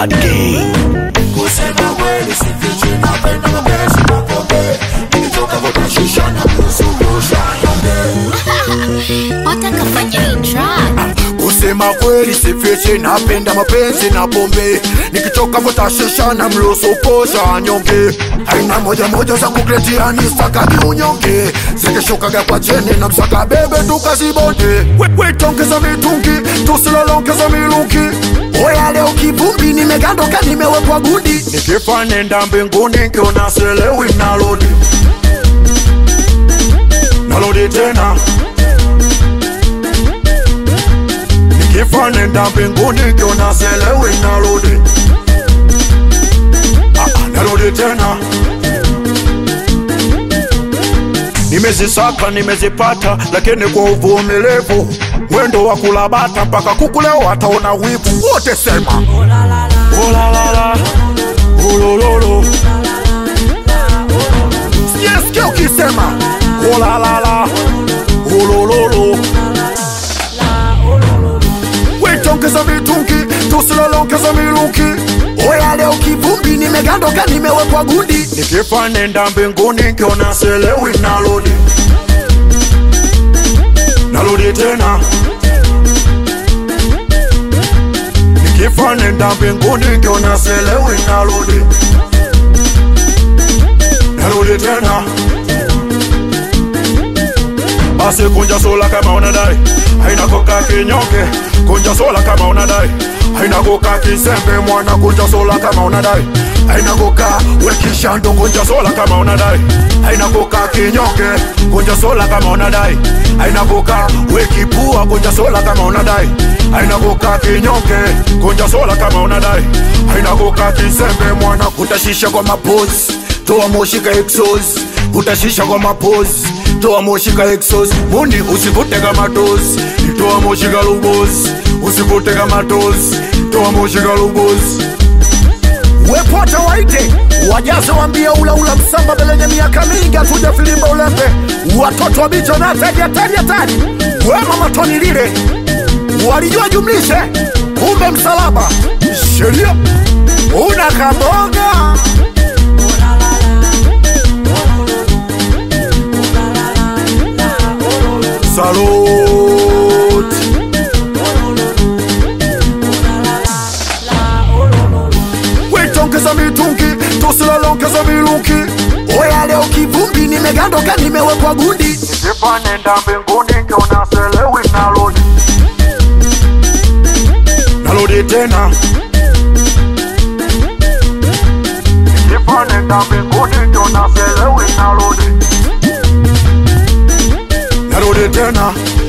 Bad Gang. kusema kweli sifichi napenda mapenzi na pombe nikitoka vuta shisha na kuzungusha nyonge watakafanya hii track kusema kweli sifichi napenda mapenzi na pombe nikitoka vuta shisha na mlusu posha nyonge aina moja moja za kukretiani stakagi unyonge zikishukaga kwa cheni na msaka bebe tukazibonde wetongeza mitungi tusilolongeza milungi oya leo kivumbi nimegandoka nimewekwa gudi nikifa nenda mbinguni nkiona selewi nalodi nalodi tena nikifa nenda mbinguni nkiona selewi nalodi Ah, ah, narudi tena nimezisaka nimezipata lakini kwa uvumilivu mwendo wa kulabata mpaka kukuleo wataona wivu wote sema olalala ulololo sijasikia ukisema olalala ulololo wetongeza mitungi tusilolongeza milungi oya leo kivumbi nimegandoka nimewekwa gundi nikifa nenda mbinguni nkiona selewi nalodi nalodi tena nikifa nenda mbinguni nkiona selewi nalodi narudi tena basi kunja sola kama unadai haina koka kinyonge kunja sola kama unadai haina koka kisembe mwana kunja sola kama unadai haina koka wekishando kunja sola kama unadai haina koka kinyonge kunja sola kama unadai haina koka wekipua kunja sola kama unadai haina koka kinyonge kunja sola kama unadai haina koka kisembe mwana kutashisha kwa mapozi toa moshi ka exos utashisha kwa mapozi toa moshi ka exos muni usivute kama tozi toa moshi ka lubozi usivute kama tozi toa moshi ka lubozi wepota waite wajaze wambie ulaula msamba belenye miaka mingi atuja filimba ulembe watoto wa bicho na tari hatari hatari wema matoni lile walijua jumlishe kumbe msalaba sheria una kaboga Salute. wetongeza mitungi tusilolongeza milungi oya leo kivumbi nimegandoka nimewekwa gundi nikifa nenda mbinguni nkiona selewi nalodi nalodi tena nikifa nenda mbinguni nkiona selewi nalodi narudi tena